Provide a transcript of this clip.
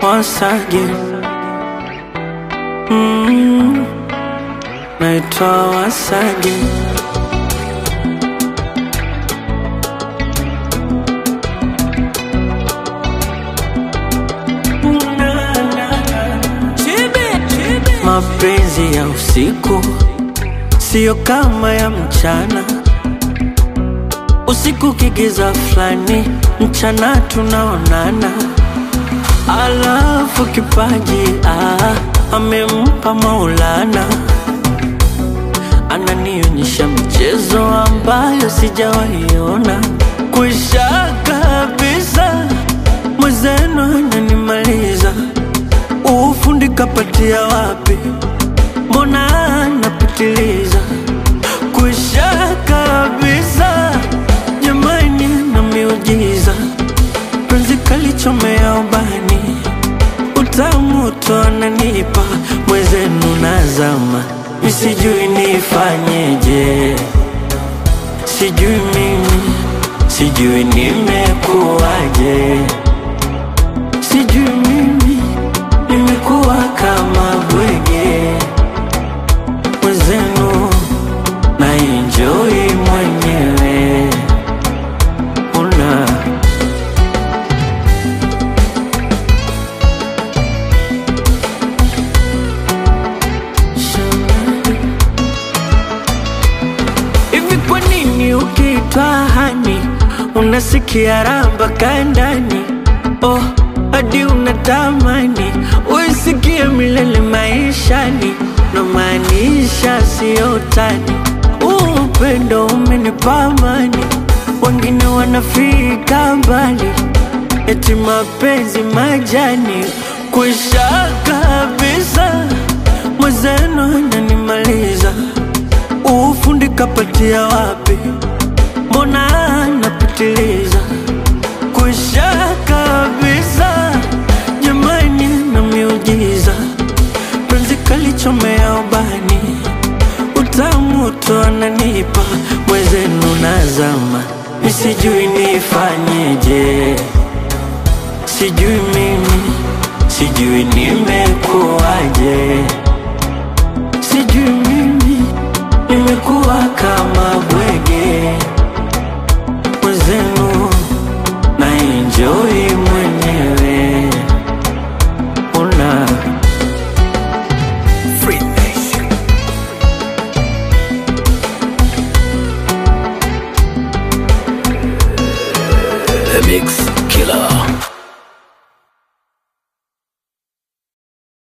once again. Mm, naitwa once again. Mapenzi ya usiku siyo kama ya mchana. Usiku kigiza fulani, mchana tunaonana. Alafu kipaji ah, amempa Maulana, ananionyesha michezo ambayo sijawaiona. Kwisha kabisa, mwenzenu ananimaliza. Ufundi kapatia wapi? Mbona anapitiliza? Kwisha kabisa, jamani, na miujiza penzi kalichomea ubani, utamu tu ananipa mwezenu nazama, misijui nifanyeje, sijui mimi, sijui nimekuwaje, sijui mimi nimekuwa kama bwege mwezenu na enjoy mwenyewe una Hivi kwa nini ukiitwa hani unasikia ramba kandani? Oh, hadi unatamani uisikie milele maishani, na maanisha siyo utani. Huu Upendo umenipa amani, wengine wanafika mbali, eti mapenzi majani kwisha kabisa, mwenzenu ananimaliza ufundi kapatia wapi? Mbona anapitiliza? Kwisha kabisa, jamani, na miujiza penzi kalichomea ubani, utamu tu ananipa mwezenu nazama, misijui nifanyeje, sijui mimi, sijui nimekuwaje, sijui mimi nimekuwa kama bwege mwezenu na enjoy mwenyewe una The Mix.